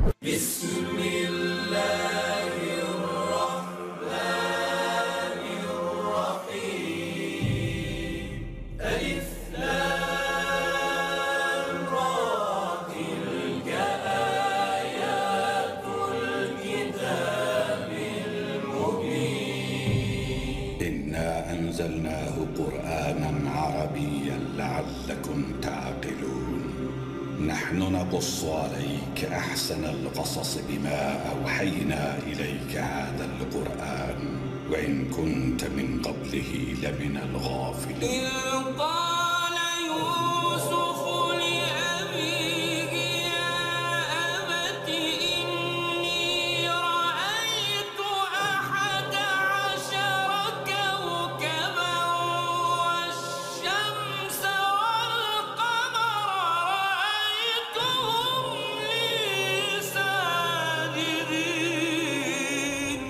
إنا أنزلناه قرآنا عربيا لعلكم تعقلون نحن نقص عليك أحسن القصص بما أوحينا إليك هذا القرآن وإن كنت من قبله لمن الغافلين إذ قال يوسف لأبيه يا أبت إني رأيت أحد عشر كوكبا والشمس والقمر رأيتهم لي ساجدين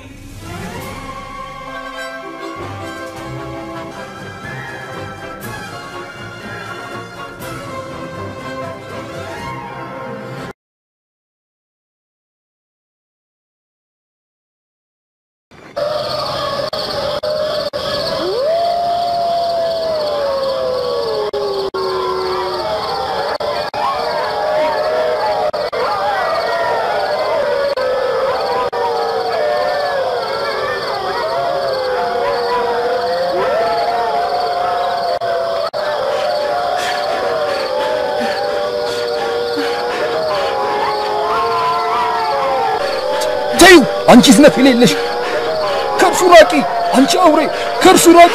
ተዩ አንቺ ዝነፍ የሌለሽ ከእርሱ ራቂ አንቺ አውሬ ከእርሱ ራቂ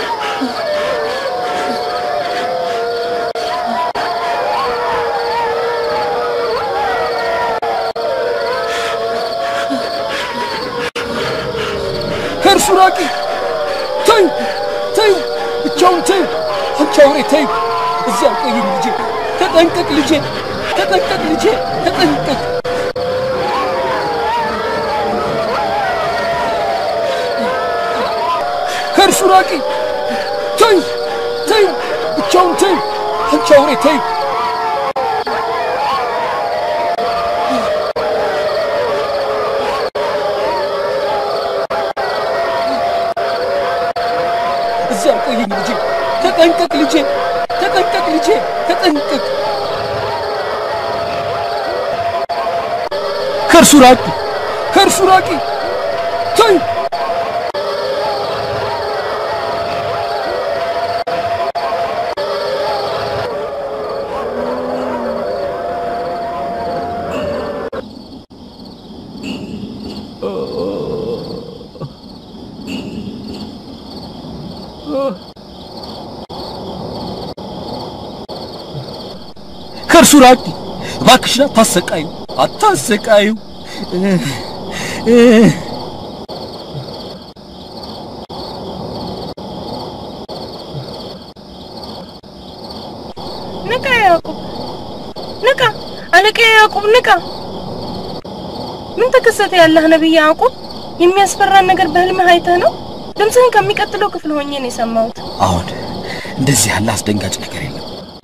ከእርሱ ራቂ ተዩ ተዩ ብቻውን ተዩ አንቺ አውሬ ተዩ እዚያ ቆይኝ ልጄ ተጠንቀቅ ልጄ ተጠንቀቅ ልጄ ተጠንቀቅ ከእርሱ ራቂ ተዩ ተዩ ብቻውን ተዩ አንቺ አውሬ ተዩ እዚያ ቆየኝ ልጄ ተጠንቀቅ ልጄ ተጠንቀቅ ልጄ ተጠንቀቅ ከእርሱ ራቂ ከእርሱ ራቂ ተዩ ከእርሱ ራቂ እባክሽን አታሰቃዩ አታሰቃዩ ንቃ ያዕቁብ ንቃ አለቃ ያዕቁብ ንቃ ምን ተከሰተ ያለህ ነቢይ ያዕቁብ የሚያስፈራን ነገር በህልምህ አይተህ ነው ድምፅህን ከሚቀጥለው ክፍል ሆኜ ነው የሰማሁት አሁን እንደዚህ ያለ አስደንጋጭ ነገር የለም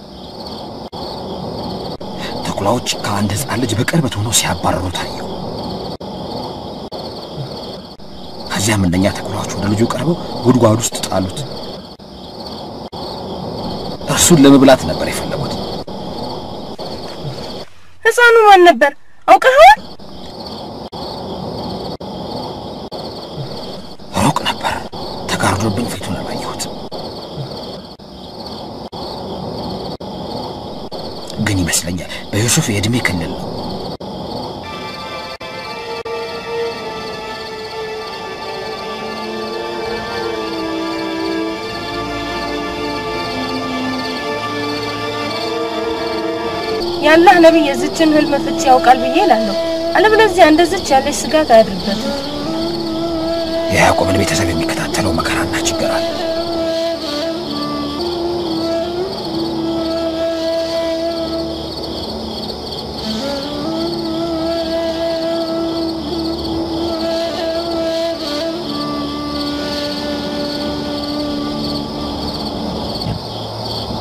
ተኩላዎች ከአንድ ህፃን ልጅ በቅርበት ሆነው ሲያባረሩ ታየው ከዚያም እነኛ ተኩላዎች ወደ ልጁ ቀርበው ጉድጓድ ውስጥ ጣሉት እርሱን ለመብላት ነበር የፈለጉት ህፃኑ ማን ነበር አውቀኸዋል ሩቅ ነበር ተጋርዶብኝ ፊቱን አላየሁት ግን ይመስለኛል በዩሱፍ የዕድሜ ክልል ነው ያላህ ነቢይ የዝችን ህልም ፍቺ ያውቃል ብዬ እላለሁ አለበለዚያ እንደዝች ያለች ስጋት አያድርበትም የያዕቆብን ቤተሰብ የሚከታተለው መከራና ችግር አለ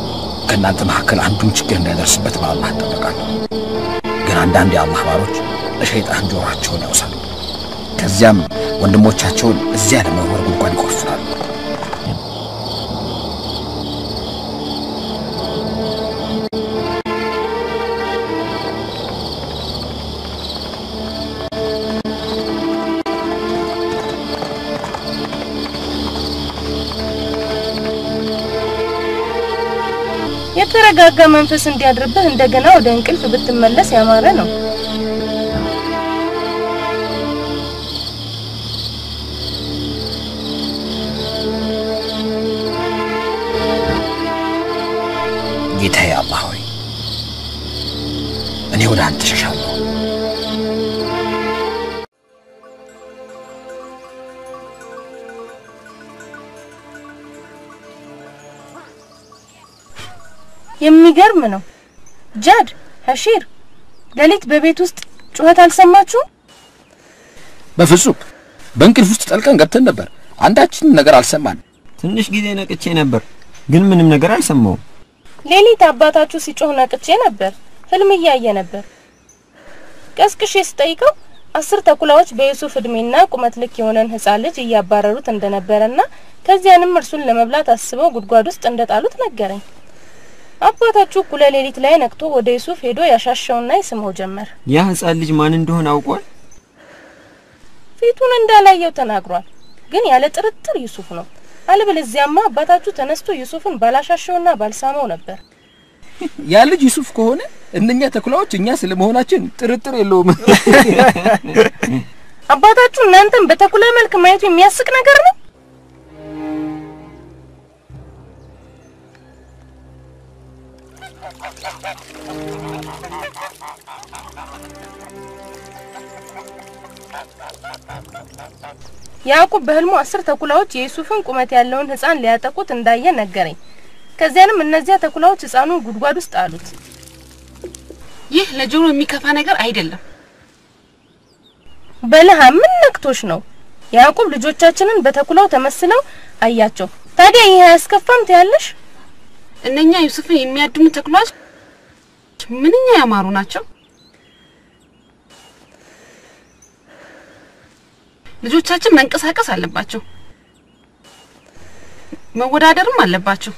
ከእናንተ መካከል አንዱም ችግር እንዳይደርስበት በአላህ እጠበቃለሁ። ግን አንዳንድ የአላህ ባሮች ለሸይጣን ጆሯቸውን ያውሳሉ። ከዚያም ወንድሞቻቸውን እዚያ ለመወርወር ጉድጓድ ይቆፍራሉ። የተረጋጋ መንፈስ እንዲያድርብህ እንደገና ወደ እንቅልፍ ብትመለስ ያማረ ነው። ጌታዬ አላህ ሆይ እኔ ወደ አንተ ሸሻለሁ። የሚገርም ነው። ጃድ ሐሺር፣ ሌሊት በቤት ውስጥ ጩኸት አልሰማችሁም? በፍጹም በእንቅልፍ ውስጥ ጠልቀን ገብተን ነበር። አንዳችንም ነገር አልሰማን። ትንሽ ጊዜ ነቅቼ ነበር፣ ግን ምንም ነገር አልሰማውም። ሌሊት አባታችሁ ሲጮህ ነቅቼ ነበር። ህልም እያየ ነበር። ቀስቅሼ ስጠይቀው አስር ተኩላዎች በዩሱፍ እድሜና ቁመት ልክ የሆነን ህፃን ልጅ እያባረሩት እንደነበረና ከዚያንም እርሱን ለመብላት አስበው ጉድጓድ ውስጥ እንደጣሉት ነገረኝ። አባታችሁ እኩለ ሌሊት ላይ ነቅቶ ወደ ዩሱፍ ሄዶ ያሻሸውና ይስመው ጀመር። ያ ህፃን ልጅ ማን እንደሆነ አውቋል? ፊቱን እንዳላየው ተናግሯል። ግን ያለ ጥርጥር ዩሱፍ ነው። አለበለዚያማ አባታችሁ ተነስቶ ዩሱፍን ባላሻሸውና ባልሳመው ነበር። ያ ልጅ ዩሱፍ ከሆነ እነኛ ተኩላዎች እኛ ስለመሆናችን ጥርጥር የለውም። አባታችሁ እናንተን በተኩላ መልክ ማየቱ የሚያስቅ ነገር ነው። ያዕቁብ በህልሙ አስር ተኩላዎች የዩሱፍን ቁመት ያለውን ህፃን ሊያጠቁት እንዳየ ነገረኝ። ከዚያንም እነዚያ ተኩላዎች ህፃኑን ጉድጓድ ውስጥ አሉት። ይህ ለጆሮ የሚከፋ ነገር አይደለም። በለሃ ምን ነክቶሽ ነው? ያዕቁብ ልጆቻችንን በተኩላው ተመስለው አያቸው። ታዲያ ይህ አያስከፋም ትያለሽ? እነኛ ዩሱፍን የሚያድኑ ተኩላዎች ምንኛ ያማሩ ናቸው። ልጆቻችን መንቀሳቀስ አለባቸው፣ መወዳደርም አለባቸው።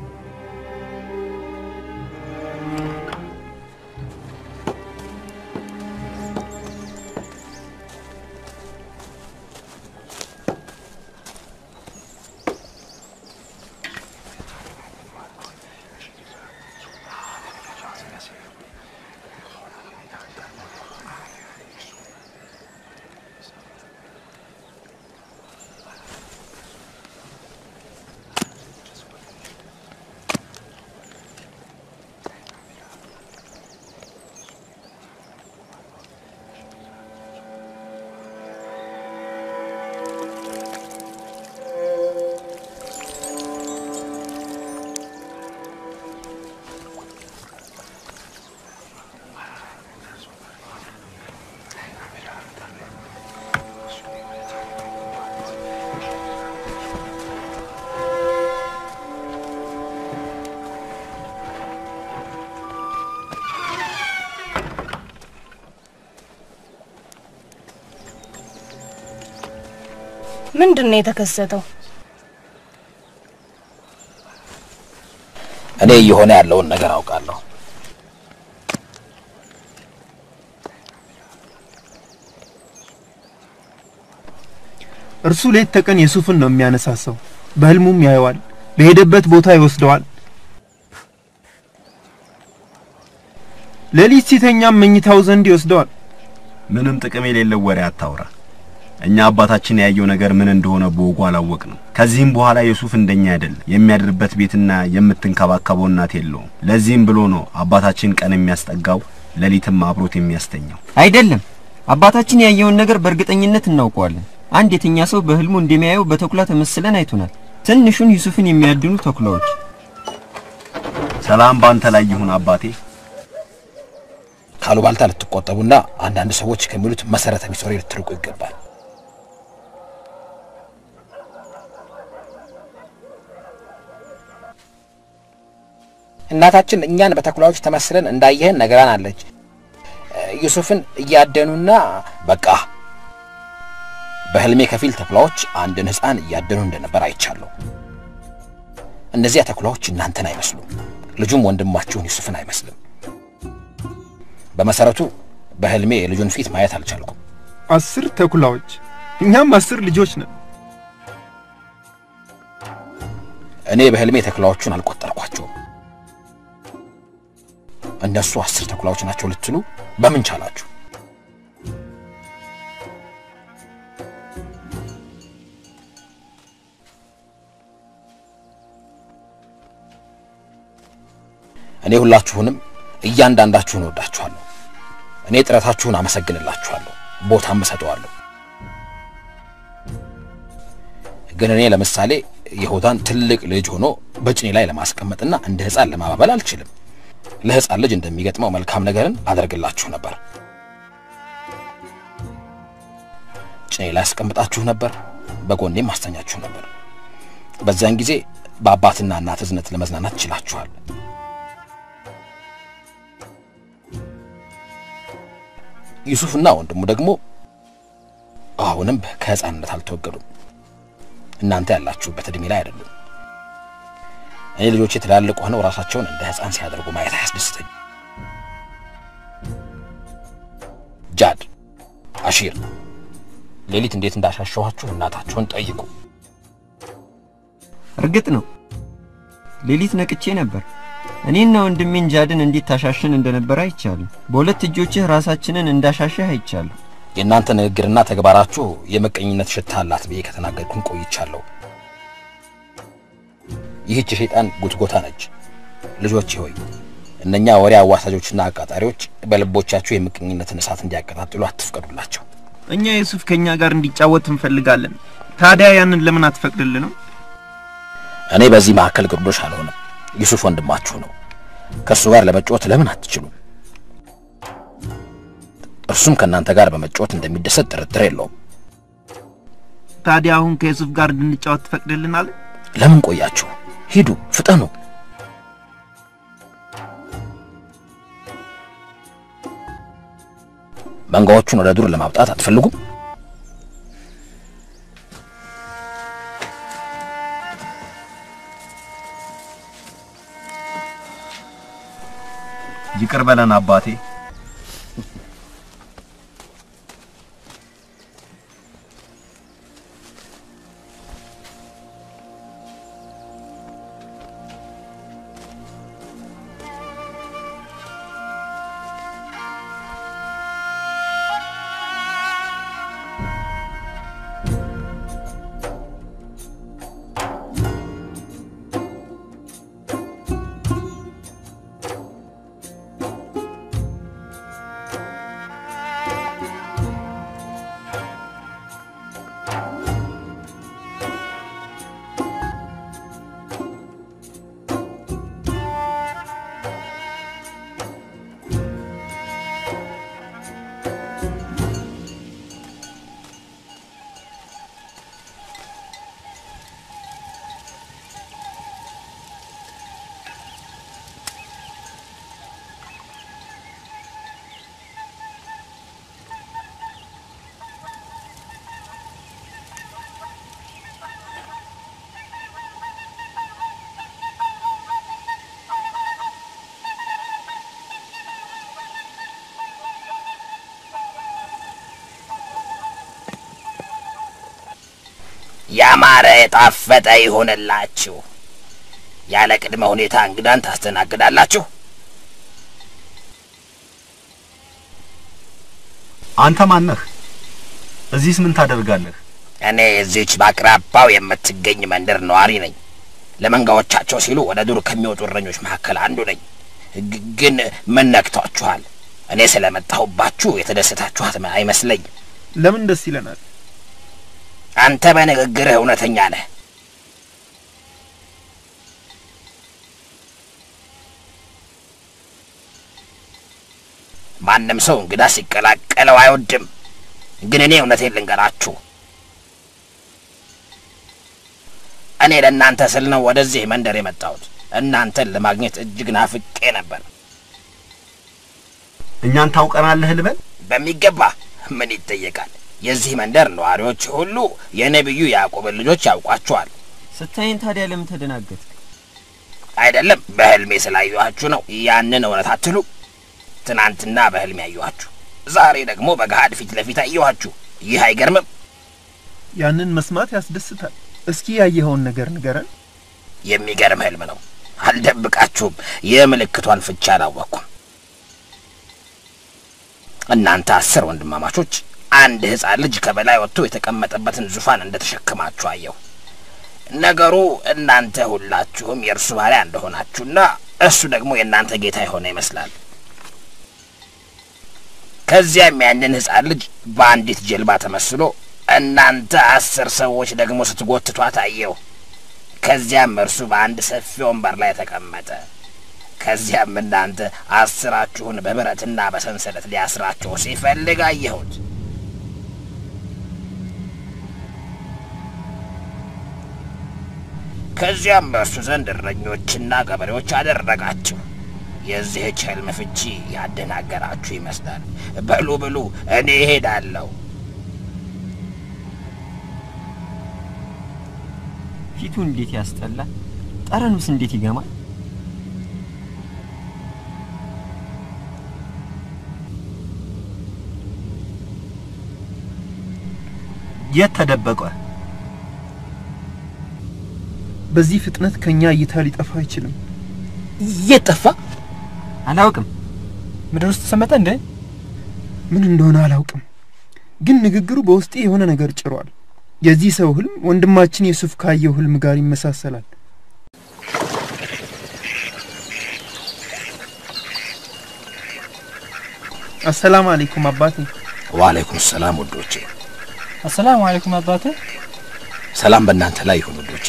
ምንድን ነው የተከሰተው? እኔ እየሆነ ያለውን ነገር አውቃለሁ። እርሱ ሌት ተቀን ዩሱፍን ነው የሚያነሳሳው። በህልሙም ያየዋል፣ በሄደበት ቦታ ይወስደዋል። ሌሊት ሲተኛም መኝታው ዘንድ ይወስደዋል። ምንም ጥቅም የሌለው ወሬ አታውራ። እኛ አባታችን ያየው ነገር ምን እንደሆነ በወጉ አላወቅንም። ከዚህም በኋላ ዩሱፍ እንደኛ አይደለም። የሚያድርበት ቤትና የምትንከባከበው እናት የለውም። ለዚህም ብሎ ነው አባታችን ቀን የሚያስጠጋው ሌሊትም አብሮት የሚያስተኛው። አይደለም፣ አባታችን ያየውን ነገር በእርግጠኝነት እናውቀዋለን። አንድ የተኛ ሰው በህልሙ እንደሚያየው በተኩላ ተመስለን አይቶናል። ትንሹን ዩሱፍን የሚያድኑ ተኩላዎች። ሰላም ባንተ ላይ ይሁን አባቴ። ካሉባልታ ልትቆጠቡና አንዳንድ ሰዎች ከሚሉት መሰረተ ቢስ ወሬ ልትርቁ ይገባል። እናታችን እኛን በተኩላዎች ተመስለን እንዳየህን ነገራን አለች። ዩሱፍን እያደኑና በቃ በህልሜ ከፊል ተኩላዎች አንድን ሕፃን እያደኑ እንደነበር አይቻለሁ። እነዚያ ተኩላዎች እናንተን አይመስሉም፣ ልጁም ወንድማችሁን ዩሱፍን አይመስልም። በመሰረቱ በህልሜ የልጁን ፊት ማየት አልቻልኩም። አስር ተኩላዎች፣ እኛም አስር ልጆች ነን። እኔ በህልሜ ተኩላዎቹን አልቆጠርኳቸውም። እነሱ አስር ተኩላዎች ናቸው ልትሉ በምን ቻላችሁ? እኔ ሁላችሁንም እያንዳንዳችሁን እወዳችኋለሁ። እኔ ጥረታችሁን አመሰግንላችኋለሁ፣ ቦታም እሰጠዋለሁ። ግን እኔ ለምሳሌ የሆታን ትልቅ ልጅ ሆኖ በጭኔ ላይ ለማስቀመጥና እንደ ሕፃን ለማባበል አልችልም። ለሕፃን ልጅ እንደሚገጥመው መልካም ነገርን አደርግላችሁ ነበር። ጭኔ ላይ አስቀምጣችሁ ነበር፣ በጎኔም አስተኛችሁ ነበር። በዚያን ጊዜ በአባትና እናት እዝነት ለመዝናናት ችላችኋል። ዩሱፍና ወንድሙ ደግሞ አሁንም ከሕፃንነት አልተወገዱም። እናንተ ያላችሁበት እድሜ ላይ አይደሉም። እኔ ልጆቼ ትላልቅ ሆነው ራሳቸውን እንደ ሕፃን ሲያደርጉ ማየት አያስደስተኝ። ጃድ፣ አሺር ሌሊት እንዴት እንዳሻሸኋችሁ እናታችሁን ጠይቁ። እርግጥ ነው ሌሊት ነቅቼ ነበር። እኔና ወንድሜን ጃድን እንዴት ታሻሽን እንደነበር አይቻለሁ። በሁለት እጆችህ ራሳችንን እንዳሻሸህ አይቻለሁ። የእናንተ ንግግርና ተግባራችሁ የመቀኝነት ሽታ አላት ብዬ ከተናገርኩን ቆይቻለሁ። ይህች የሸይጣን ጉትጎታ ነች። ልጆቼ ሆይ እነኛ ወሬ አዋሳጆችና አቃጣሪዎች በልቦቻችሁ የምቀኝነትን እሳት እንዲያቀጣጥሉ አትፍቀዱላቸው። እኛ ዩሱፍ ከኛ ጋር እንዲጫወት እንፈልጋለን። ታዲያ ያንን ለምን አትፈቅድልንም? እኔ በዚህ መካከል ግርዶሽ አልሆንም። ዩሱፍ ወንድማችሁ ነው። ከእሱ ጋር ለመጫወት ለምን አትችሉም? እርሱም ከእናንተ ጋር በመጫወት እንደሚደሰት ጥርጥር የለውም። ታዲያ አሁን ከዩሱፍ ጋር እንድንጫወት ትፈቅድልናል? ለምን ቆያችሁ? ሂዱ፣ ፍጠኑ። መንጋዎቹን ወደ ዱር ለማውጣት አትፈልጉም? ይቅር በለን አባቴ። ያማረ የጣፈጠ ይሆንላችሁ። ያለ ቅድመ ሁኔታ እንግዳን ታስተናግዳላችሁ። አንተ ማነህ? እዚህስ ምን ታደርጋለህ? እኔ እዚች በአቅራባው የምትገኝ መንደር ነዋሪ ነኝ። ለመንጋዎቻቸው ሲሉ ወደ ዱር ከሚወጡ እረኞች መካከል አንዱ ነኝ። ግ- ግን ምን ነክቷችኋል? እኔ ስለመጣሁባችሁ የተደሰታችኋት አይመስለኝ። ለምን ደስ ይለናል? አንተ በንግግርህ እውነተኛ ነህ። ማንም ሰው እንግዳ ሲቀላቀለው አይወድም። ግን እኔ እውነቴን ልንገራችሁ፣ እኔ ለእናንተ ስል ነው ወደዚህ መንደር የመጣሁት። እናንተን ለማግኘት እጅግ ናፍቄ ነበር። እኛን ታውቀናለህ ልበል? በሚገባ ምን ይጠየቃል። የዚህ መንደር ነዋሪዎች ሁሉ የነቢዩ ያዕቆብን ልጆች ያውቋቸዋል። ስታይን ታዲያ ለምን ተደናገጥክ? አይደለም በህልሜ ስላየኋችሁ ነው። ያንን እውነት አትሉ። ትናንትና በህልሜ ያየኋችሁ፣ ዛሬ ደግሞ በገሃድ ፊት ለፊት አየኋችሁ። ይህ አይገርምም? ያንን መስማት ያስደስታል። እስኪ ያየኸውን ነገር ንገረን። የሚገርም ህልም ነው። አልደብቃችሁም፣ የምልክቷን ፍቻ አላወቅኩም። እናንተ አስር ወንድማማቾች አንድ ህፃን ልጅ ከበላይ ወጥቶ የተቀመጠበትን ዙፋን እንደተሸከማችሁ አየሁ። ነገሩ እናንተ ሁላችሁም የእርሱ ባሪያ እንደሆናችሁና እሱ ደግሞ የእናንተ ጌታ የሆነ ይመስላል። ከዚያም ያንን ህፃን ልጅ በአንዲት ጀልባ ተመስሎ እናንተ አስር ሰዎች ደግሞ ስትጎትቷት አየሁ። ከዚያም እርሱ በአንድ ሰፊ ወንበር ላይ ተቀመጠ። ከዚያም እናንተ አስራችሁን በብረትና በሰንሰለት ሊያስራችሁ ሲፈልግ አየሁት። ከዚያም በእርሱ ዘንድ እረኞችና ገበሬዎች አደረጋችሁ። የዚህች ህልም ፍቺ ያደናገራችሁ ይመስላል። በሉ ብሉ፣ እኔ እሄዳለሁ። ፊቱ እንዴት ያስጠላል! ጠረኑስ እንዴት ይገማል! የት ተደበቀ? በዚህ ፍጥነት ከኛ እይታ ሊጠፋ አይችልም። የት ጠፋ? አላውቅም። ምድር ውስጥ ተሰመጠ እንዴ? ምን እንደሆነ አላውቅም፣ ግን ንግግሩ በውስጤ የሆነ ነገር ጭሯል። የዚህ ሰው ህልም ወንድማችን ዩሱፍ ካየው ህልም ጋር ይመሳሰላል። አሰላም አለይኩም አባቴ። ወአለይኩም ሰላም ውዶቼ። አሰላሙ አለይኩም አባቴ። ሰላም በእናንተ ላይ ይሁን ውዶቼ።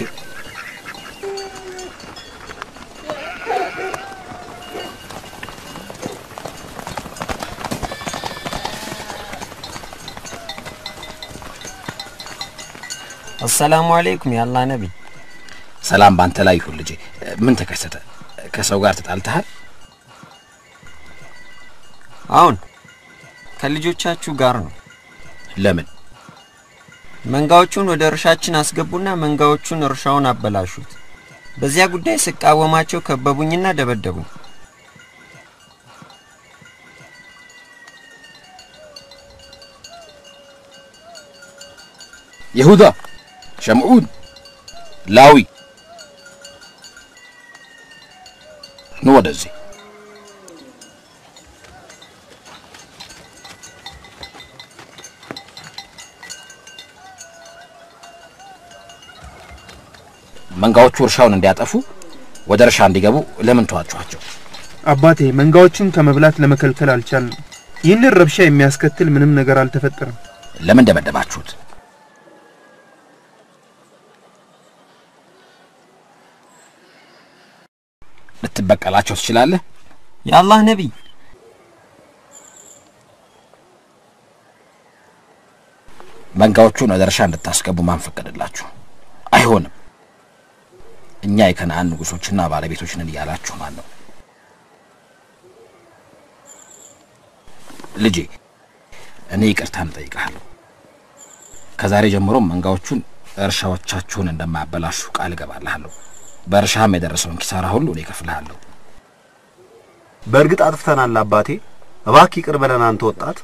አሰላሙ አለይኩም የአላህ ነቢይ። ሰላም በአንተ ላይ ይሁን ልጄ። ምን ተከሰተ? ከሰው ጋር ተጣልተሃል? አሁን ከልጆቻችሁ ጋር ነው። ለምን? መንጋዎቹን ወደ እርሻችን አስገቡና መንጋዎቹን እርሻውን አበላሹት። በዚያ ጉዳይ ስቃወማቸው ከበቡኝና ደበደቡኝ። ይሁዳ፣ ሸምዑን፣ ላዊ ኑ ወደዚህ። መንጋዎቹ እርሻውን እንዲያጠፉ ወደ እርሻ እንዲገቡ ለምን ተዋችኋቸው? አባቴ መንጋዎቹን ከመብላት ለመከልከል አልቻልንም። ይህንን ረብሻ የሚያስከትል ምንም ነገር አልተፈጠረም። ለምን ደበደባችሁት? ልትበቀላቸው ትችላለህ? የአላህ ነቢይ መንጋዎቹን ወደ እርሻ እንድታስገቡ ማን ፈቀደላችሁ? አይሆንም። እኛ የከነአን ንጉሶችና ባለቤቶች ነን እያላችሁ ማን ነው? ልጄ እኔ ይቅርታን እጠይቅሃለሁ። ከዛሬ ጀምሮ መንጋዎቹን እርሻዎቻችሁን እንደማያበላሹ ቃል እገባልሃለሁ። በእርሻም የደረሰውን ኪሳራ ሁሉ እኔ እከፍልሃለሁ። በእርግጥ አጥፍተናል አባቴ፣ እባክህ ይቅር በለን አንተ ወጣት።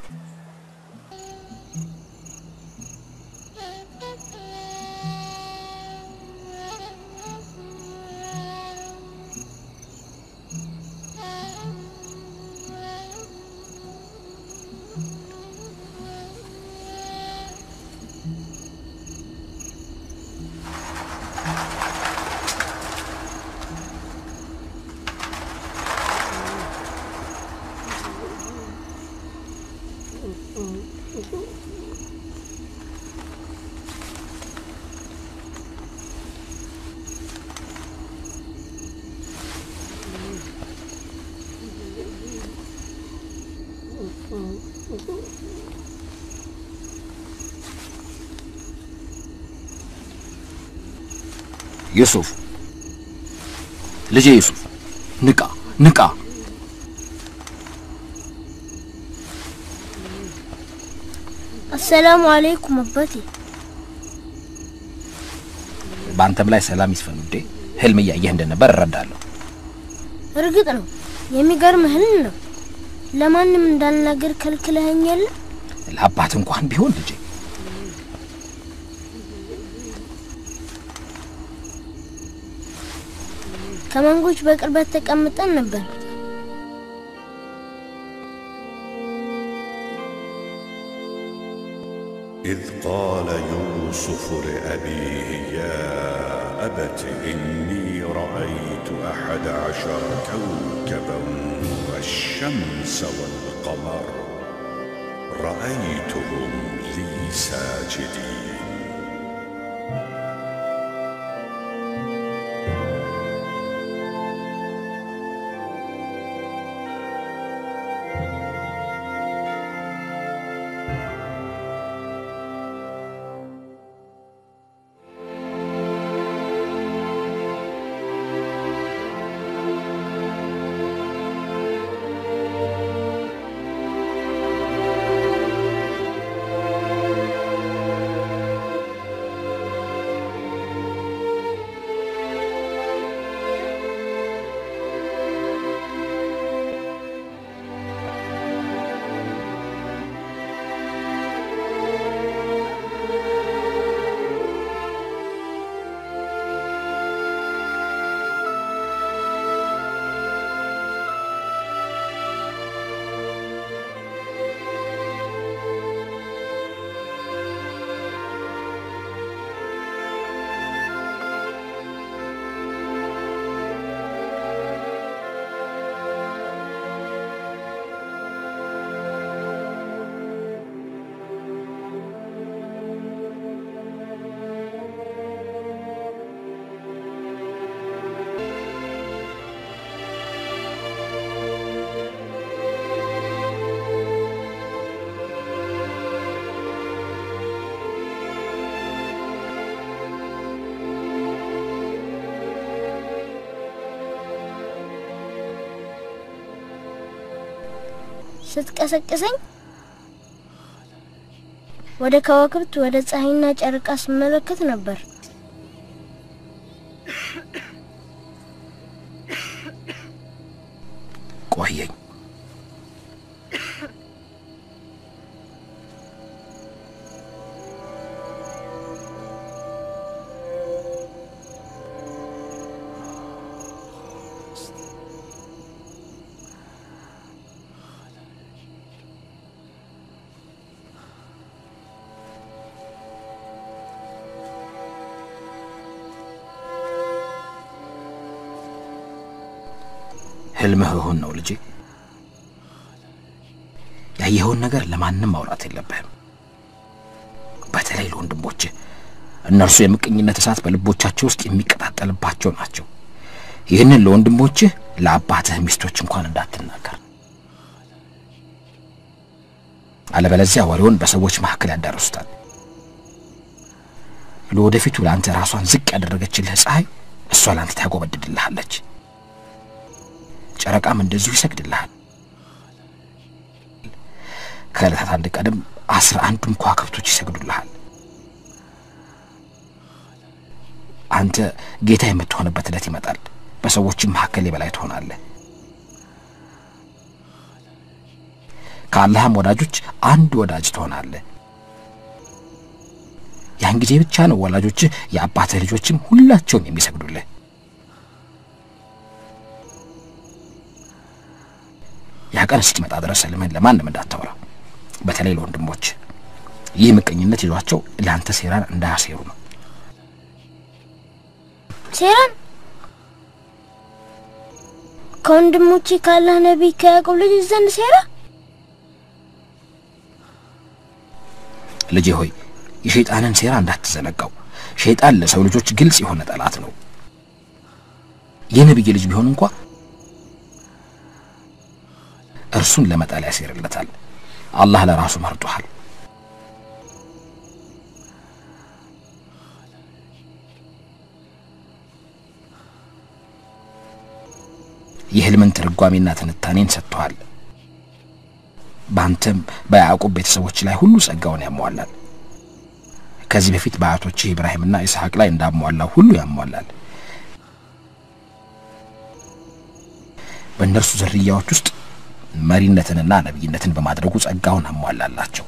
ዩሱፍ ልጄ ዩሱፍ ንቃ ንቃ። አሰላሙ አለይኩም አባቴ። በአንተም ላይ ሰላም ይስፈን ውዴ። ህልም እያየህ እንደነበር እረዳለሁ። እርግጥ ነው የሚገርም ህልም ነው። ለማንም እንዳልናገር ከልክለኸኝ የለ ለአባት እንኳን ቢሆን ልጄ ከመንጎች በቅርበት ተቀምጠን ነበር። إذ قال يوسف لأبيه يا أبت إني رأيت أحد عشر كوكبا والشمس والقمر رأيتهم لي ساجدين ስትቀሰቅሰኝ ወደ ከዋክብት ወደ ፀሐይና ጨረቃ ስመለከት ነበር። ቆየኝ። ህልምህ እውን ነው ልጄ። ያየኸውን ነገር ለማንም ማውራት የለብህም፣ በተለይ ለወንድሞችህ። እነርሱ የምቀኝነት እሳት በልቦቻቸው ውስጥ የሚቀጣጠልባቸው ናቸው። ይህንን ለወንድሞችህ ለአባትህ ሚስቶች እንኳን እንዳትናገር፣ አለበለዚያ ወሬውን በሰዎች መካከል ያዳርሱታል። ለወደፊቱ ለአንተ ራሷን ዝቅ ያደረገችልህ ፀሐይ እሷ ለአንተ ታጎበድድልሃለች። ጨረቃም እንደዚሁ ይሰግድልሃል። ከዕለታት አንድ ቀንም አስራ አንዱም ከዋክብቶች ይሰግዱልሃል። አንተ ጌታ የምትሆንበት ዕለት ይመጣል። በሰዎችም መካከል የበላይ ትሆናለህ። ከአላህም ወዳጆች አንድ ወዳጅ ትሆናለህ። ያን ጊዜ ብቻ ነው ወላጆችህ የአባትህ ልጆችም ሁላቸውም የሚሰግዱልህ። ያ ቀን እስኪመጣ ድረስ ህልምህን ለማንም እንዳታወራ፣ በተለይ ለወንድሞች። ይህ ምቀኝነት ይዟቸው ለአንተ ሴራን እንዳያሴሩ ነው። ሴራን ከወንድሞቼ ካላህ ነቢይ ከያዕቆብ ልጅ ዘንድ ሴራ ልጄ ሆይ የሸይጣንን ሴራ እንዳትዘነጋው። ሸይጣን ለሰው ልጆች ግልጽ የሆነ ጠላት ነው። የነቢይ ልጅ ቢሆን እንኳ እርሱን ለመጣል ያሴርለታል። አላህ ለራሱ መርጦሃል። የህልምን ትርጓሜና ትንታኔን ሰጥተዋል። በአንተም በያዕቁብ ቤተሰቦች ላይ ሁሉ ጸጋውን ያሟላል። ከዚህ በፊት በአያቶችህ ኢብራሂምና ኢስሐቅ ላይ እንዳሟላው ሁሉ ያሟላል። በእነርሱ ዝርያዎች ውስጥ መሪነትንና ነቢይነትን በማድረጉ ጸጋውን አሟላላቸው።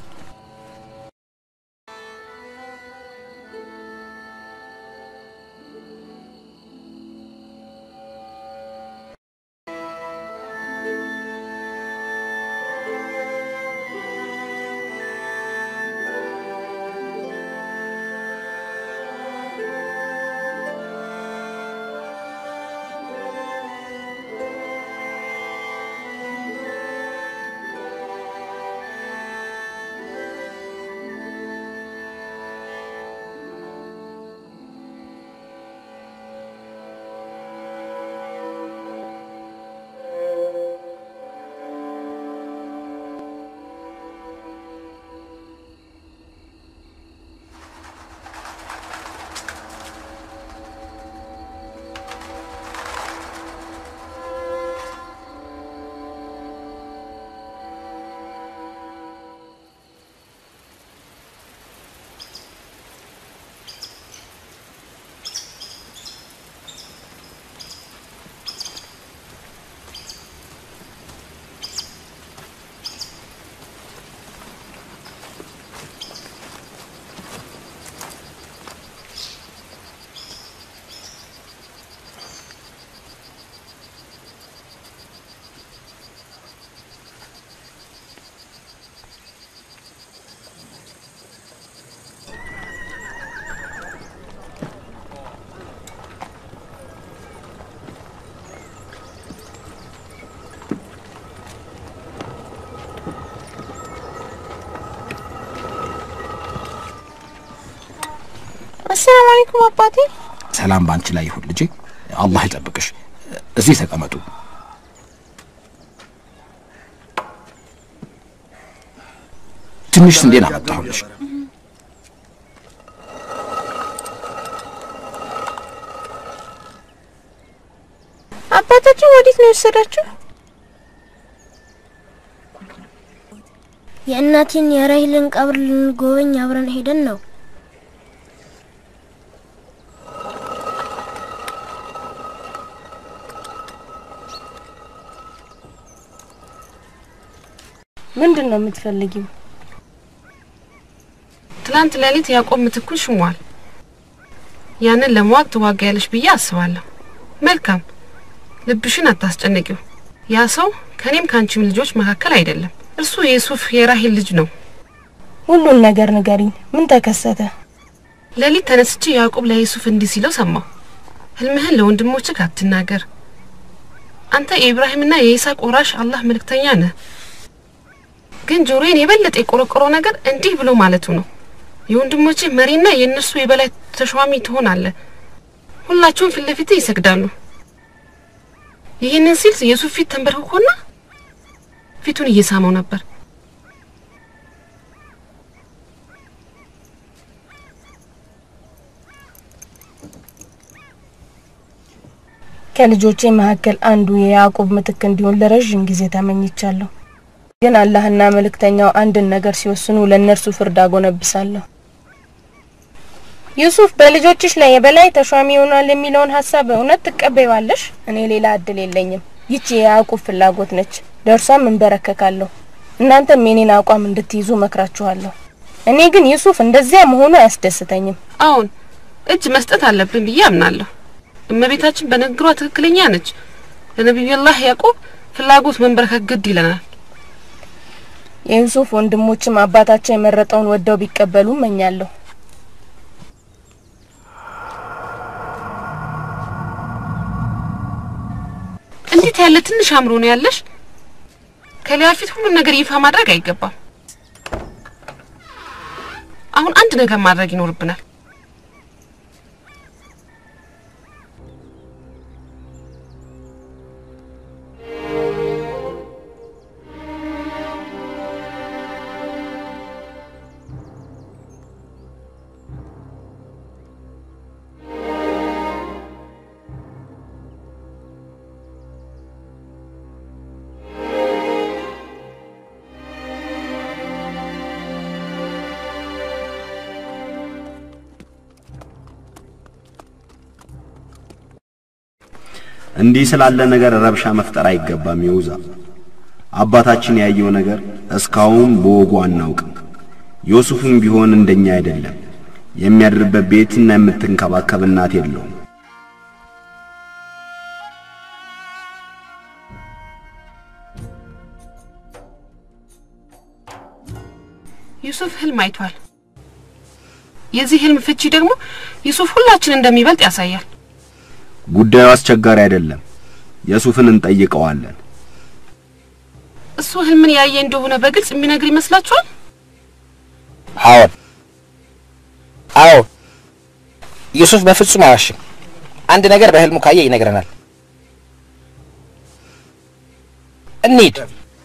አሰላሙ አለይኩም አባቴ። ሰላም ባንቺ ላይ ይሁን ልጄ። አላህ ይጠብቅሽ። እዚህ ተቀመጡ። ትንሽ ስንዴን አመጣሁልሽ። አባታችን ወዴት ነው የወሰዳችሁ? የእናቴን የራሂልን ቀብር ልንጎበኝ አብረን ሄደን ነው። ምንድን ነው የምትፈልጊው? ትላንት ሌሊት ያዕቆብ ምትኩን ሽሟል። ያንን ለመዋቅ ትዋጋያለሽ ብዬ አስባለሁ። መልካም፣ ልብሽን አታስጨንቂው። ያ ሰው ከኔም ከአንቺም ልጆች መካከል አይደለም። እርሱ የሱፍ የራሂል ልጅ ነው። ሁሉን ነገር ንገሪኝ። ምን ተከሰተ? ሌሊት ተነስቼ ያዕቆብ ለዩሱፍ እንዲህ ሲለው ሰማሁ። ህልምህን ለወንድሞችህ አትናገር። አንተ የኢብራሂምና የይስሐቅ ወራሽ አላህ መልእክተኛ ነህ። ግን ጆሮዬን የበለጠ የቆረቆረው ነገር እንዲህ ብሎ ማለቱ ነው። የወንድሞችህ መሪና የእነርሱ የበላይ ተሿሚ ትሆናለህ። ሁላቸውም ፊት ለፊትህ ይሰግዳሉ። ይህንን ሲል የሱፍ ፊት ተንበርክኮና ፊቱን እየሳመው ነበር። ከልጆቼ መካከል አንዱ የያዕቆብ ምትክ እንዲሆን ለረዥም ጊዜ ተመኝቻለሁ። ግን አላህና መልእክተኛው አንድን ነገር ሲወስኑ ለእነርሱ ፍርድ አጎነብሳለሁ። ዩሱፍ በልጆችሽ ላይ የበላይ ተሿሚ ይሆናል የሚለውን ሀሳብ እውነት ትቀበይዋለሽ? እኔ ሌላ እድል የለኝም። ይቺ የያዕቆብ ፍላጎት ነች፣ ለእርሷም እንበረከካለሁ። እናንተም የኔን አቋም እንድትይዙ መክራችኋለሁ። እኔ ግን ዩሱፍ እንደዚያ መሆኑ አያስደስተኝም። አሁን እጅ መስጠት አለብን ብዬ አምናለሁ። እመቤታችን በንግግሯ ትክክለኛ ነች። ለነቢዩላህ ያዕቆብ ፍላጎት መንበረከክ ግድ ይለናል። የዩሱፍ ወንድሞችም አባታቸው የመረጠውን ወደው ቢቀበሉ እመኛለሁ። እንዴት ያለ ትንሽ አእምሮ ነው ያለሽ? ከሊያ ፊት ሁሉን ነገር ይፋ ማድረግ አይገባም። አሁን አንድ ነገር ማድረግ ይኖርብናል። እንዲህ ስላለ ነገር ረብሻ መፍጠር አይገባም። ይውዛ አባታችን ያየው ነገር እስካሁን በወጉ አናውቅም። ዮሱፍም ቢሆን እንደኛ አይደለም። የሚያድርበት ቤትና የምትንከባከብ እናት የለውም። ዩሱፍ ህልም አይቷል። የዚህ ህልም ፍቺ ደግሞ ዩሱፍ ሁላችን እንደሚበልጥ ያሳያል። ጉዳዩ አስቸጋሪ አይደለም። የሱፍን እንጠይቀዋለን። እሱ ህልምን ያየ እንደሆነ በግልጽ የሚነግር ይመስላችኋል? አዎን አዎን፣ ዩሱፍ በፍጹም አያዋሽም። አንድ ነገር በህልሙ ካየ ይነግረናል። እንሂድ።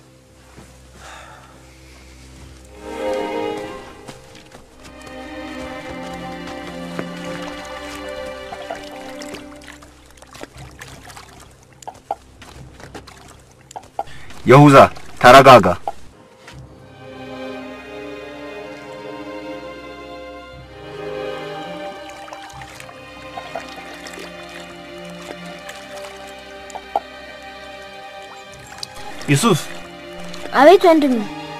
የሁዛ ተረጋጋ። ዩሱፍ አቤት ወንድሜ።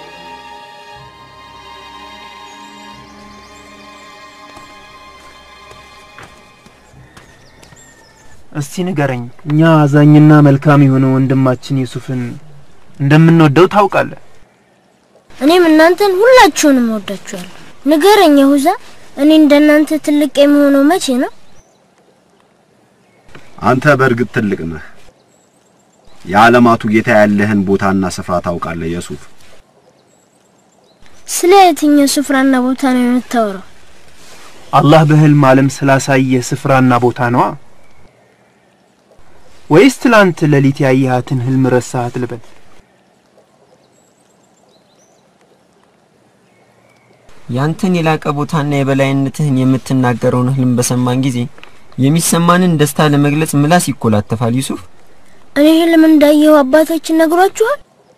እስቲ ንገረኝ፣ እኛ አዛኝና መልካም የሆነ ወንድማችን ዩሱፍን እንደምንወደው ታውቃለህ። እኔም እናንተን ሁላችሁንም እወዳችኋለሁ። ንገረኝ የሁዛ፣ እኔ እንደናንተ ትልቅ የሚሆነው መቼ ነው? አንተ በእርግጥ ትልቅ ነህ። የዓለማቱ ጌታ ያለህን ቦታና ስፍራ ታውቃለህ የሱፍ። ስለ የትኛው ስፍራና ቦታ ነው የምታወራው? አላህ በህልም ዓለም ስላሳየ ስፍራና ቦታ ነዋ። ወይስ ትላንት ሌሊት ያየሃትን ህልም ረሳሃት ልበል? ያንተን የላቀ ቦታና የበላይነትህን የምትናገረውን ህልም በሰማን ጊዜ የሚሰማንን ደስታ ለመግለጽ ምላስ ይኮላተፋል። ዩሱፍ እኔ ህልም እንዳየሁ አባታችን ነግሯችኋል?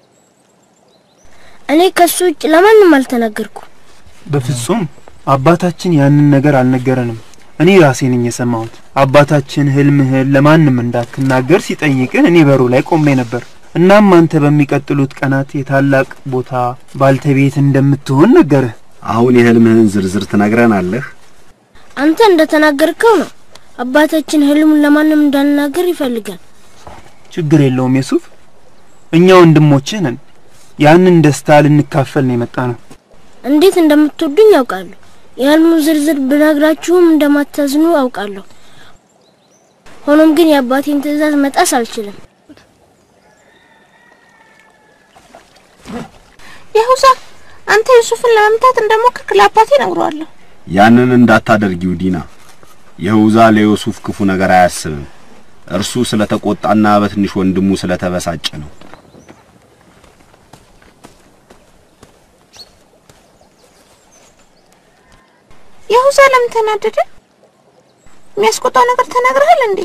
እኔ ከሱ ውጭ ለማንም አልተናገርኩም። በፍጹም አባታችን ያንን ነገር አልነገረንም። እኔ ራሴ ነኝ የሰማሁት። አባታችን ህልምህን ለማንም እንዳትናገር ሲጠይቅህ እኔ በሩ ላይ ቆሜ ነበር። እናም አንተ በሚቀጥሉት ቀናት የታላቅ ቦታ ባልተቤት እንደምትሆን ነገርህ። አሁን የህልምህን ዝርዝር ትነግረናለህ? አንተ እንደተናገርከው ነው። አባታችን ህልሙን ለማንም እንዳልናገር ይፈልጋል። ችግር የለውም የሱፍ፣ እኛ ወንድሞችህ ነን። ያንን ደስታ ልንካፈል ነው የመጣ ነው። እንዴት እንደምትወዱኝ ያውቃለሁ። የህልሙ ዝርዝር ብነግራችሁም እንደማታዝኑ አውቃለሁ። ሆኖም ግን የአባቴን ትዕዛዝ መጣስ አልችልም። የሁዛ አንተ ዩሱፍን ለመምታት እንደሞከርክ ለአባቴ ነግሯለሁ። ያንን እንዳታደርጊው ዲና። የሁዛ ለዮሱፍ ክፉ ነገር አያስብም። እርሱ ስለተቆጣና በትንሽ ወንድሙ ስለተበሳጨ ነው። የሁዛ ለምን ተናደደ? የሚያስቆጣው ነገር ተናግረሃል እንዴ?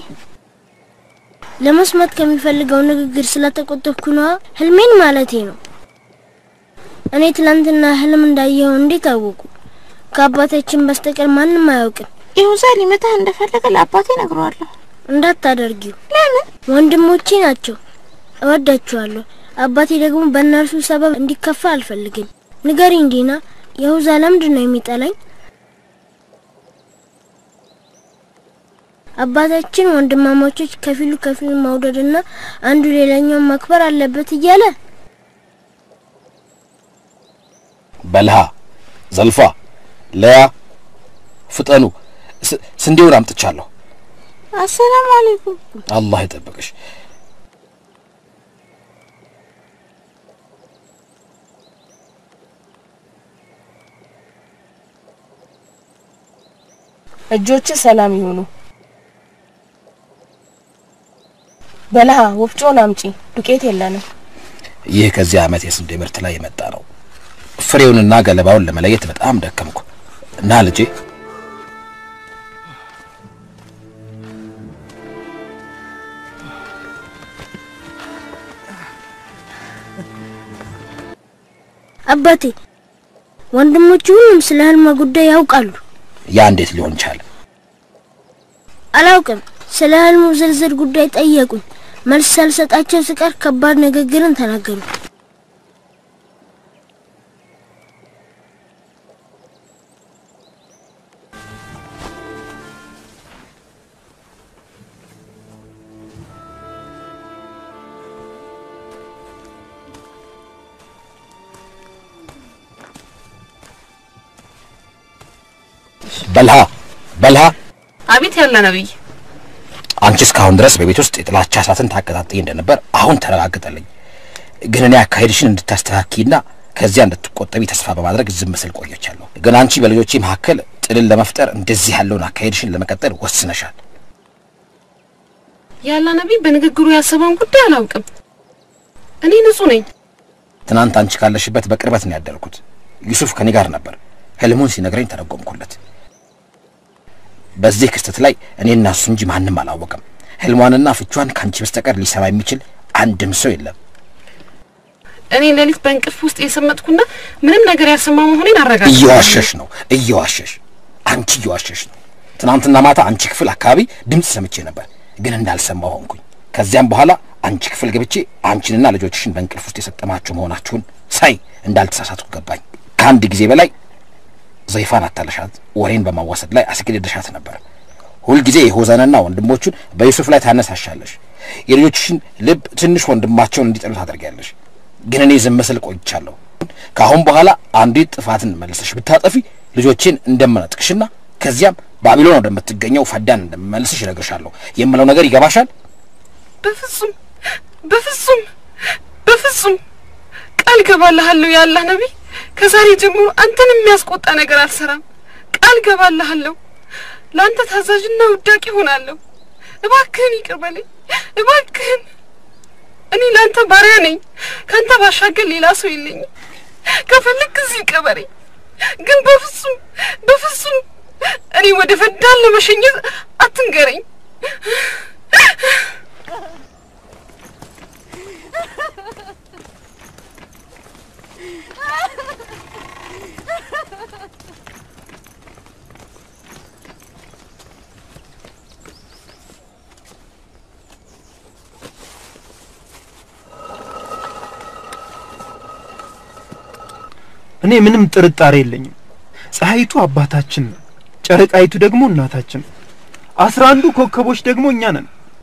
ለመስማት ከሚፈልገው ንግግር ስለተቆጠብኩ ነዋ። ህልሜን ማለቴ ነው። እኔ ትላንትና ህልም እንዳየኸው እንዴት አወቁ? ከአባታችን በስተቀር ማንም አያውቅም። የሁዛ ሊመታህ እንደፈለገ ለአባቴ ነግረዋለሁ። እንዳታደርጊው። ለምን? ወንድሞቼ ናቸው፣ እወዳችኋለሁ። አባቴ ደግሞ በእነርሱ ሰበብ እንዲከፋ አልፈልግም። ንገሪኝ ዲና፣ የሁዛ ለምንድን ነው የሚጠላኝ? አባታችን ወንድማማቾች ከፊሉ ከፊሉ መውደድና አንዱ ሌላኛውን ማክበር አለበት እያለ በልሃ፣ ዘልፋ፣ ለያ፣ ፍጠኑ፣ ስ- ስንዴውን አምጥቻለሁ። አሰላሙ አለይኩም። አላህ ይጠብቅሽ። እጆች ሰላም ይሁኑ። በልሃ ወፍጮን አምጪ፣ ዱቄት የለንም። ይህ ከዚህ ዓመት የስንዴ ምርት ላይ የመጣ ነው። ፍሬውንና ገለባውን ለመለየት በጣም ደከምኩ እና ልጄ አባቴ ወንድሞቹ ሁሉም ስለ ህልማ ጉዳይ ያውቃሉ። ያ እንዴት ሊሆን ቻለ? አላውቅም። ስለ ህልሙ ዝርዝር ጉዳይ ጠየቁኝ። መልስ ሳልሰጣቸው ስቀር ከባድ ንግግርን ተናገሩ። በልሃ በልሃ አቤት ያለ ነብይ አንቺ እስካሁን ድረስ በቤት ውስጥ የጥላቻ እሳትን ታቀጣጥይ እንደነበር አሁን ተረጋግጠልኝ። ግን እኔ አካሄድሽን እንድታስተካኪና ከዚያ እንድትቆጠቢ ተስፋ በማድረግ ዝም ስል ቆየቻለሁ። ግን አንቺ በልጆቼ መካከል ጥልን ለመፍጠር እንደዚህ ያለውን አካሄድሽን ለመቀጠል ወስነሻል። ያለ ነብይ በንግግሩ ያሰበውን ጉዳይ አላውቅም። እኔ ንጹህ ነኝ። ትናንት አንቺ ካለሽበት በቅርበት ነው ያደርኩት። ዩሱፍ ከኔ ጋር ነበር። ህልሙን ሲነግረኝ ተረጎምኩለት። በዚህ ክስተት ላይ እኔና እሱ እንጂ ማንም አላወቀም። ህልሟንና ፍቿን ከአንቺ በስተቀር ሊሰማ የሚችል አንድም ሰው የለም። እኔ ሌሊት በእንቅልፍ ውስጥ የሰመጥኩና ምንም ነገር ያልሰማ መሆኔን አረጋግጥ። እየዋሸሽ ነው፣ እየዋሸሽ አንቺ እየዋሸሽ ነው። ትናንትና ማታ አንቺ ክፍል አካባቢ ድምፅ ሰምቼ ነበር፣ ግን እንዳልሰማው ሆንኩኝ። ከዚያም በኋላ አንቺ ክፍል ገብቼ አንቺንና ልጆችሽን በእንቅልፍ ውስጥ የሰጠማችሁ መሆናችሁን ሳይ እንዳልተሳሳትኩ ገባኝ። ከአንድ ጊዜ በላይ ዘይፋን አታለሻት፣ ወሬን በማዋሰድ ላይ አስገድደሻት ነበር። ሁልጊዜ የሆዘንና ወንድሞቹን በዩሱፍ ላይ ታነሳሻለሽ። የልጆችሽን ልብ ትንሽ ወንድማቸውን እንዲጠሉ ታደርጊያለሽ። ግን እኔ ዝም ስል ቆይቻለሁ። ከአሁን በኋላ አንዲት ጥፋትን መልሰሽ ብታጠፊ ልጆቼን እንደምነጥቅሽና ከዚያም ባቢሎን ወደምትገኘው ፈዳን እንደምመልስሽ እነግርሻለሁ። የምለው ነገር ይገባሻል? በፍጹም በፍጹም በፍጹም ቃል ገባልሃለሁ ያላህ ነቢይ ከዛሬ ጀምሮ አንተን የሚያስቆጣ ነገር አልሰራም። ቃል ገባልሃለሁ። ለአንተ ታዛዥና ውዳቂ ሆናለሁ። እባክህን ይቅር በለኝ፣ እባክህን። እኔ ለአንተ ባሪያ ነኝ። ከአንተ ባሻገር ሌላ ሰው የለኝም። ከፈለግ እዚህ ቀበረኝ፣ ግን በፍጹም በፍጹም እኔ ወደ ፈዳን ለመሸኘት አትንገረኝ። እኔ ምንም ጥርጣሬ የለኝም። ፀሐይቱ አባታችን ነው፣ ጨረቃይቱ ደግሞ እናታችን ነው። አስራ አንዱ ኮከቦች ደግሞ እኛ ነን።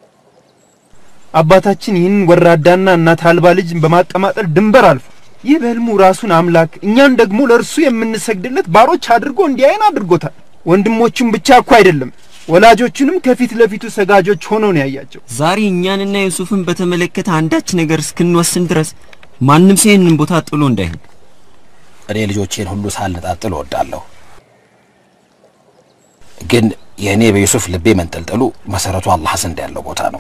አባታችን ይህን ወራዳና እናት አልባ ልጅ በማቀማጠል ድንበር አልፎ ይህ በህልሙ ራሱን አምላክ እኛን ደግሞ ለእርሱ የምንሰግድለት ባሮች አድርጎ እንዲያይን አድርጎታል። ወንድሞቹም ብቻ እኮ አይደለም ወላጆቹንም ከፊት ለፊቱ ሰጋጆች ሆነው ነው ያያቸው። ዛሬ እኛንና ዩሱፍን በተመለከተ አንዳች ነገር እስክንወስን ድረስ ማንም ሰው ይህንን ቦታ ጥሎ እንዳይሄድ እኔ ልጆቼን ሁሉ ሳልነጣጥል እወዳለሁ። ግን የእኔ በዩሱፍ ልቤ መንጠልጠሉ መሰረቱ አላህ ዘንድ ያለው ቦታ ነው።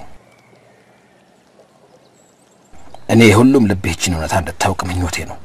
እኔ የሁሉም ልብ ይህችን እውነታ እንድታውቅ ምኞቴ ነው።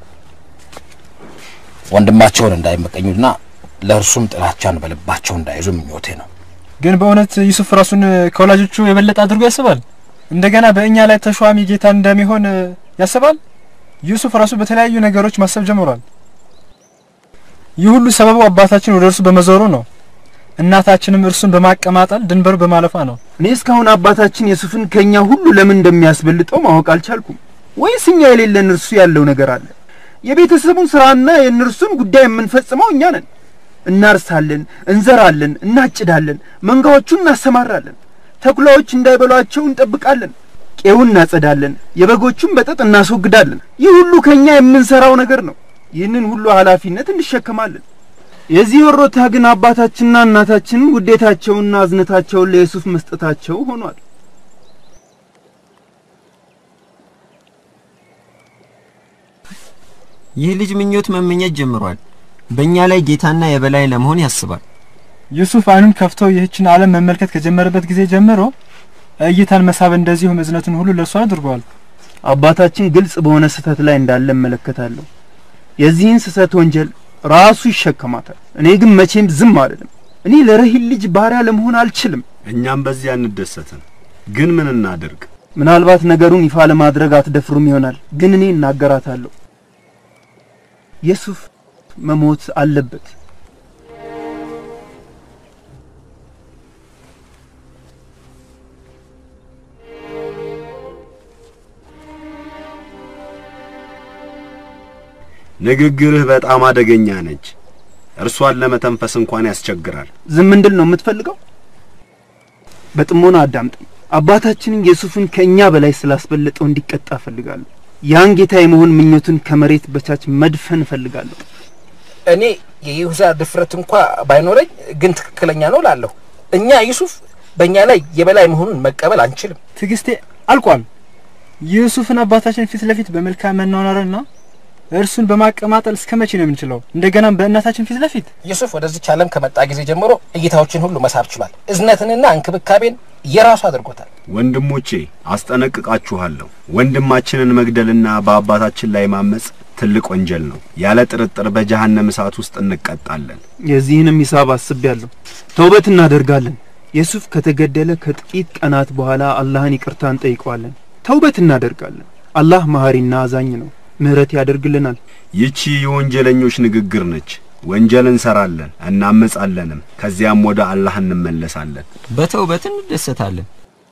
ወንድማቸውን እንዳይመቀኙና ለእርሱም ጥላቻን በልባቸው እንዳይዙ ምኞቴ ነው። ግን በእውነት ዩሱፍ ራሱን ከወላጆቹ የበለጠ አድርጎ ያስባል? እንደገና በእኛ ላይ ተሿሚ ጌታ እንደሚሆን ያስባል? ዩሱፍ ራሱ በተለያዩ ነገሮች ማሰብ ጀምሯል። ይህ ሁሉ ሰበቡ አባታችን ወደ እርሱ በመዞሩ ነው። እናታችንም እርሱን በማቀማጠል ድንበሩ በማለፏ ነው። እኔ እስካሁን አባታችን የሱፍን ከኛ ሁሉ ለምን እንደሚያስበልጠው ማወቅ አልቻልኩም። ወይስ እኛ የሌለን እርሱ ያለው ነገር አለ? የቤተሰቡን ስራና የእነርሱን ጉዳይ የምንፈጽመው እኛ ነን። እናርሳለን፣ እንዘራለን፣ እናጭዳለን፣ መንጋዎቹን እናሰማራለን፣ ተኩላዎች እንዳይበሏቸው እንጠብቃለን፣ ቄውን እናጸዳለን፣ የበጎቹን በጠጥ እናስወግዳለን። ይህ ሁሉ ከኛ የምንሰራው ነገር ነው። ይህንን ሁሉ ኃላፊነት እንሸከማለን። የዚህ ወሮታ ግን አባታችንና እናታችን ውዴታቸውንና አዝነታቸውን ለዩሱፍ መስጠታቸው ሆኗል። ይህ ልጅ ምኞት መመኘት ጀምሯል። በእኛ ላይ ጌታና የበላይ ለመሆን ያስባል። ዩሱፍ አይኑን ከፍቶ ይህችን ዓለም መመልከት ከጀመረበት ጊዜ ጀምሮ እይታን መሳብ እንደዚሁም እዝነትን ሁሉ ለእርሱ አድርጓል። አባታችን ግልጽ በሆነ ስህተት ላይ እንዳለ እመለከታለሁ። የዚህን ስህተት ወንጀል ራሱ ይሸከማታል። እኔ ግን መቼም ዝም አልልም። እኔ ለረሂል ልጅ ባሪያ ለመሆን አልችልም። እኛም በዚያ እንደሰትን። ግን ምን እናድርግ? ምናልባት ነገሩን ይፋ ለማድረግ አትደፍሩም ይሆናል፣ ግን እኔ እናገራታለሁ። የሱፍ መሞት አለበት። ንግግርህ በጣም አደገኛ ነች። እርሷን ለመተንፈስ እንኳን ያስቸግራል። ዝም እንድል ነው የምትፈልገው? በጥሞና አዳምጠኝ። አባታችንን ዩሱፍን ከእኛ በላይ ስላስበለጠው እንዲቀጣ እፈልጋለሁ። ያን ጌታ የመሆን ምኞቱን ከመሬት በታች መድፈን እፈልጋለሁ። እኔ የይሁዳ ድፍረት እንኳ ባይኖረኝ ግን ትክክለኛ ነው ላለሁ። እኛ ዩሱፍ በእኛ ላይ የበላይ መሆኑን መቀበል አንችልም። ትዕግስቴ አልቋል። ዩሱፍን አባታችን ፊት ለፊት በመልካም መኗኗርና እርሱን በማቀማጠል እስከ መቼ ነው የምንችለው? እንደገናም በእናታችን ፊት ለፊት ዩሱፍ ወደዚች ዓለም ከመጣ ጊዜ ጀምሮ እይታዎችን ሁሉ መሳብ ችሏል። እዝነትንና እንክብካቤን የራሱ አድርጎታል። ወንድሞቼ አስጠነቅቃችኋለሁ። ወንድማችንን መግደልና በአባታችን ላይ ማመጽ ትልቅ ወንጀል ነው። ያለ ጥርጥር በጀሃነም እሳት ውስጥ እንቀጣለን። የዚህንም ሂሳብ አስቤያለሁ። ተውበት እናደርጋለን። ዩሱፍ ከተገደለ ከጥቂት ቀናት በኋላ አላህን ይቅርታ እንጠይቀዋለን። ተውበት እናደርጋለን። አላህ መሐሪና አዛኝ ነው፣ ምህረት ያደርግልናል። ይቺ የወንጀለኞች ንግግር ነች። ወንጀል እንሰራለን እናመጻለንም፣ ከዚያም ወደ አላህ እንመለሳለን። በተውበት እንደሰታለን።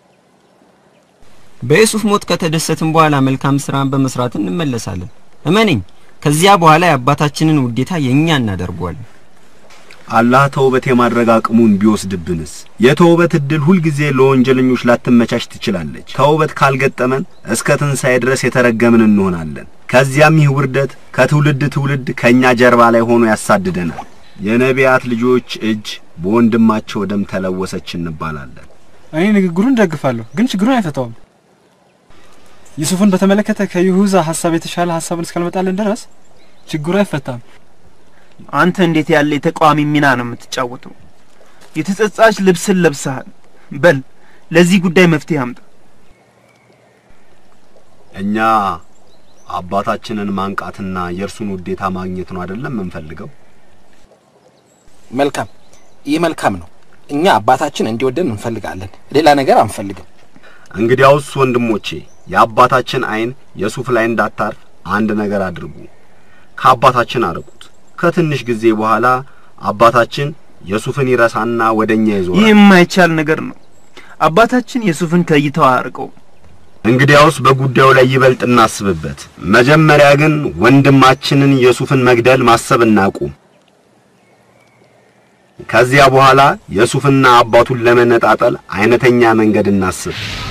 በዩሱፍ ሞት ከተደሰትን በኋላ መልካም ስራን በመስራት እንመለሳለን። እመነኝ፣ ከዚያ በኋላ የአባታችንን ውዴታ የእኛ እናደርገዋለን። አላህ ተውበት የማድረግ አቅሙን ቢወስድብንስ? የተውበት እድል ሁልጊዜ ለወንጀለኞች ላትመቻች ትችላለች። ተውበት ካልገጠመን እስከ ትንሣኤ ድረስ የተረገምን እንሆናለን። ከዚያም ይህ ውርደት ከትውልድ ትውልድ ከእኛ ጀርባ ላይ ሆኖ ያሳድደናል። የነቢያት ልጆች እጅ በወንድማቸው ደም ተለወሰች እንባላለን። እኔ ንግግሩን ደግፋለሁ፣ ግን ችግሩን አይፈታውም። ዩሱፍን በተመለከተ ከይሁዛ ሀሳብ የተሻለ ሀሳብን እስካልመጣልን ድረስ ችግሩ አይፈታም። አንተ እንዴት ያለ የተቃዋሚ ሚና ነው የምትጫወተው? የተጸጻች ልብስን ለብሰሃል። በል ለዚህ ጉዳይ መፍትሄ አምጣ። እኛ አባታችንን ማንቃትና የእርሱን ውዴታ ማግኘት ነው አይደለም የምንፈልገው? መልካም፣ ይህ መልካም ነው። እኛ አባታችን እንዲወደን እንፈልጋለን። ሌላ ነገር አንፈልግም። እንግዲያውስ ወንድሞቼ የአባታችን ዓይን የሱፍ ላይ እንዳታርፍ አንድ ነገር አድርጉ። ከአባታችን አርቁት። ከትንሽ ጊዜ በኋላ አባታችን የሱፍን ይረሳና ወደኛ ይህ ይዞራል። የማይቻል ነገር ነው። አባታችን ዩሱፍን ከእይታው አያርቀው። እንግዲያውስ በጉዳዩ ላይ ይበልጥ እናስብበት። መጀመሪያ ግን ወንድማችንን የሱፍን መግደል ማሰብ እናቁም። ከዚያ በኋላ የሱፍና አባቱን ለመነጣጠል አይነተኛ መንገድ እናስብ።